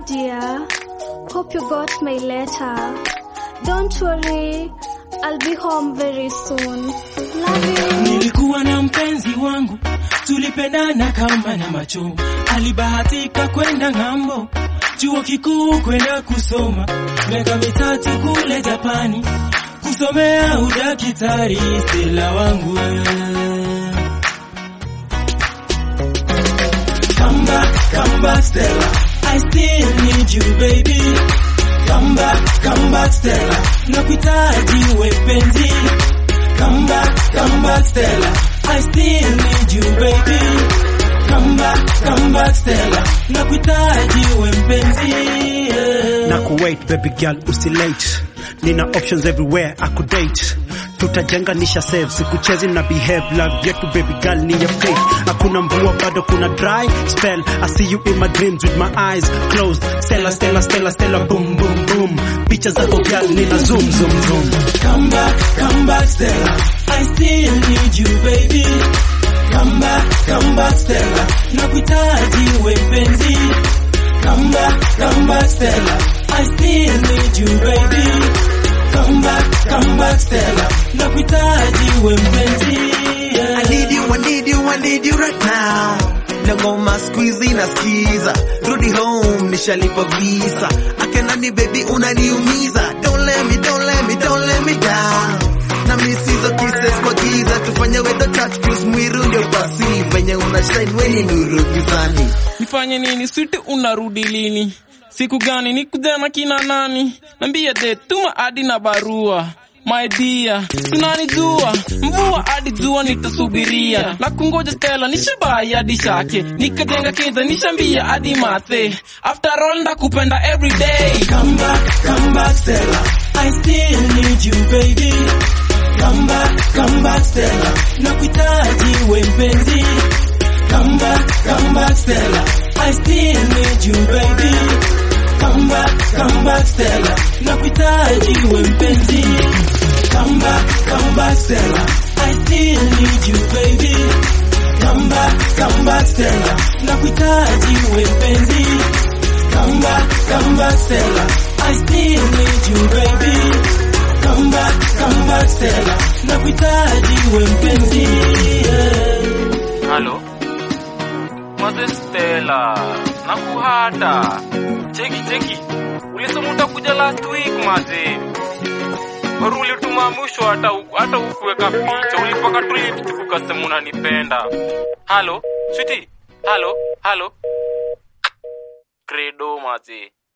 dear. Hope you got my letter. Don't worry, I'll be home very soon. Love you. Nilikuwa na mpenzi wangu, tulipendana kama na macho. Alibahatika kwenda ng'ambo, chuo kikuu kwenda kusoma, miaka mitatu kule Japani, kusomea udakitari. Stella wangu Come back, come back Stella, I still need you baby. Come back, come back Stella, nakuhitaji we penzi. Come back, come back Stella, I still need you baby. Come back, come back Stella, nakuhitaji we mpenzi. yeah. na kuwait baby girl usilate nina options everywhere akudate tutajenganisha save sikuchezi na behave love yetu baby girl ni ya fake hakuna mvua bado kuna dry spell i see you in my dreams with my eyes closed stella stella stella stella boom boom boom picha zako girl nina zoom zoom zoom Come back, come back Stella, I still need you baby. Come back, come back Stella, nakuhitaji we mpenzi. Come back, come back Stella, I still need you baby. Come back, come back Stella, nakuhitaji we mpenzi. yeah. I need you, I need you, I need you right now. Na ngoma squeezy nasikiza, rudi home nishalipa visa. Akenani baby unaniumiza, don't let me, don't let me, don't let me down. Na miss hizo kisses kwa giza, tufanye wedo touch cruise mwiru ndio basi, venye una shine weni nuru gizani. nifanye nini switi unarudi lini siku gani nikuja na kina nani nambia de tuma hadi na barua my dear tunanijua mvua hadi jua nitasubiria na kungoja stela nishabai hadi shake nikajenga kinza nishambia hadi mathe after all ndakupenda everyday Come back, come back Stella, I still need you baby. Come back, come back Stella, nakuhitaji we mpenzi. Come back, come back Stella, I still need you baby. Come back, come back Stella, nakuhitaji we mpenzi. Come back, come back Stella, I still need you baby. Come back, come back Stella, nakuhitaji we mpenzi. Come back, come back Stella, I still need you baby. Come back, come back Stella, nakuhitaji we mpenzi. yeah. halo maze stela nakuhata cheki cheki ulisema utakuja last week maze baru ulituma mwisho hata hata ukuweka picha ulipaka tu lipstick ukasema unanipenda halo switi halo halo credo maze